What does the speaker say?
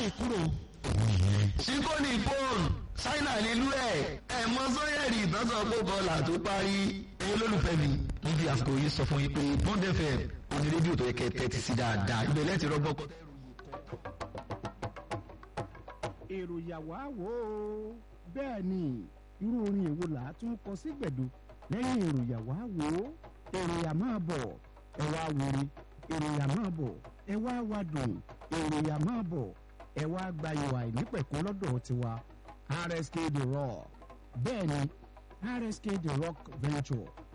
báyìí kúrò. síkóni fóònù ṣáínà nílùú ẹ̀ ẹ̀ mọ sọ́yẹ̀rì ìtọ́sọ̀ pé bọ́ọ̀là tó parí ẹ̀yin olólùfẹ́ mi níbi àsìkò yìí sọ fún yín pé bond fm òní rédíò tó yẹ kẹ́ tẹ́tí sí dáadáa ibẹ̀ lẹ́tì rọ́gbọ́. èrò yàwá wò ó bẹ́ẹ̀ ni irú orin èwo là á tún kọ sí gbẹ̀du lẹ́yìn èrò yàwá wò ó èrò yà máa bọ̀ ẹ wá wòre èrò yà máa bọ̀ ẹ wá wá dùn èrò yà máa bọ̀ ẹ wá gba ìwà ìnípẹ̀kún lọ́dọ̀ tiwa rsk the rock bẹ́ẹ̀ ni rsk the rock venture